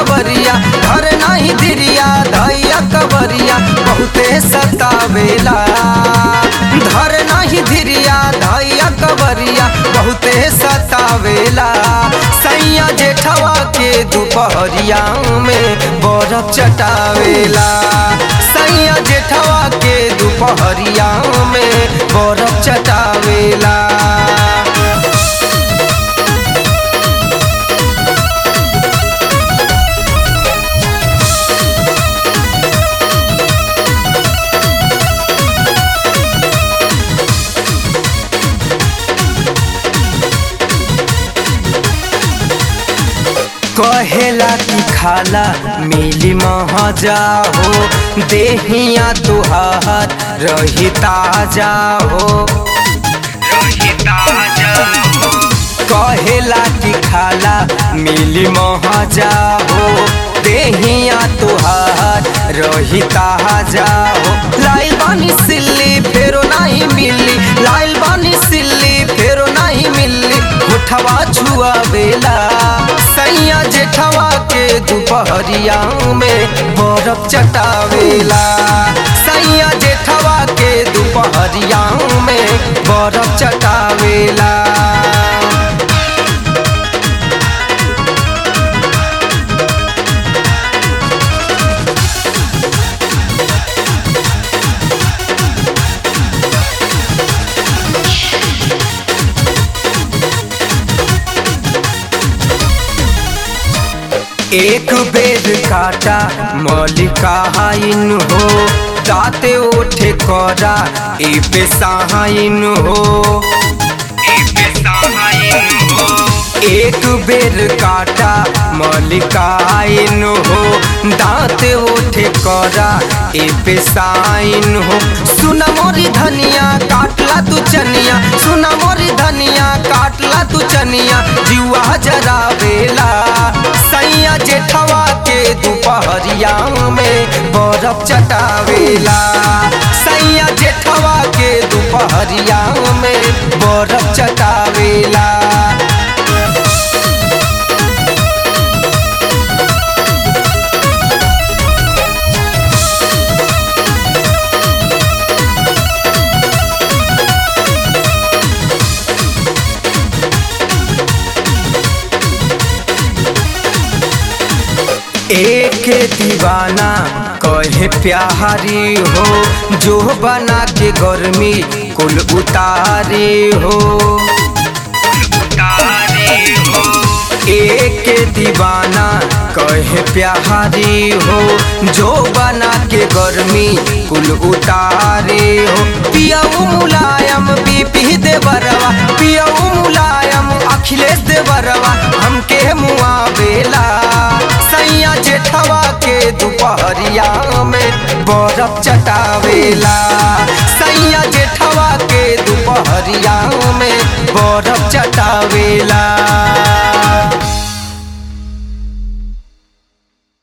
कवरिया घर नहीं धिरिया धैया कवरिया बहुते सतावेला धर नहीं धिरिया धैया कवरिया बहुते सतावेला सैया जेठवा के दोपहरिया में बरफ चटावेला सैया जेठवा के दोपहरिया में बरफ चटावेला कहेला कि खाला मिली महजा हो देहिया तुहार रही ताजा हो कहेला कि खाला मिली महजा हो देहिया तुहार रही ताजा हो लाइल बानी सिल्ली फेरो नहीं मिली लाइल बानी सिल्ली फेरो नहीं मिली उठवा छुआ बेला सैया जेठवा के दोपहरिया में बरफ चटावेला सैया जेठवा के दोपहरिया में बरफ चटावेला एक बेद काटा मलिकाइन हो दाते ओठे करा ए पे सहाइन हो एक बेर काटा मलिकाइन हो दांत ओठे करा ए पे साइन हो सुना मोरी धनिया काटला तू चनिया सुना मोरी धनिया काटला तू चनिया जुआ जरा बेला सैया जेठवा के दोपहरिया में बरफ चटावेला सैया जेठवा के दोपहरिया में बरफ चटावेला एक दीवाना कहे प्यारी हो जो बना के गर्मी कुल उतारी हो एक दीवाना कहे प्यारी हो जो बना के गर्मी कुल उतारे हो पियाऊ मुलायम बीपी देवरवा पियाऊ मुलायम अखिलेश देवरवा हमके मुआ बेला सैया जेठवा के दोपहरिया में बरफ चटावेला सैया जेठवा के दोपहरिया में बरफ चटावेला